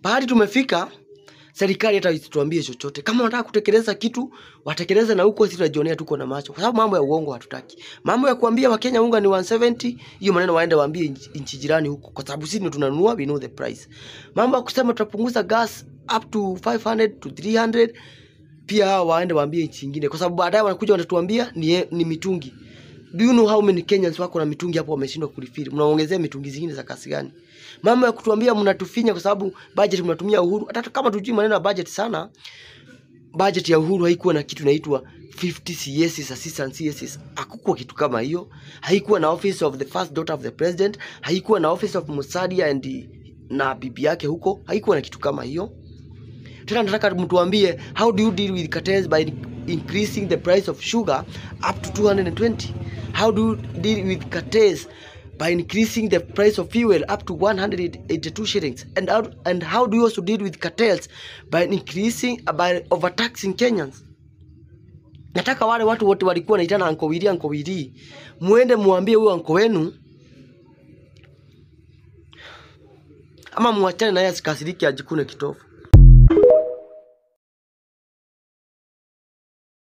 Pahali tumefika serikali hata isituambie chochote. Kama wanataka kutekeleza kitu, watekeleze na huko sisi tunajionea tuko na macho. Kwa sababu mambo ya uongo hatutaki. Mambo ya kuambia Wakenya unga ni 170, hiyo maneno waende waambie nchi- nchi jirani huko kwa sababu sisi ndio tunanunua, we know the price. Mambo ya kusema tutapunguza gas up to 500 to 300 pia hao waende waambie nchi nyingine kwa sababu baadaye wanakuja wanatuambia ni, ni mitungi. Do you know how many Kenyans wako na mitungi hapo wameshindwa kulifiri? Mnaongezea mitungi zingine za kasi gani? Mambo ya kutuambia mnatufinya kwa sababu budget mnatumia Uhuru. Hata kama tujui maneno ya budget sana, budget ya Uhuru haikuwa na kitu inaitwa 50 CSs, assistant CSs. Hakukuwa kitu kama hiyo. Haikuwa na office of the first daughter of the president, haikuwa na office of Musalia and na bibi yake huko, haikuwa na kitu kama hiyo. Tena nataka mtuambie how do you deal with cartels by increasing the price of sugar up to 220? How do you deal with cartels by increasing the price of fuel up to 182 shillings? And how, and how do you also deal with cartels by increasing by overtaxing Kenyans? Nataka wale watu wote walikuwa wanaitana Uncle Willy, Uncle Willy, muende muambie huyo uncle wenu ama muachane naye asikasirike ajikune kitofu.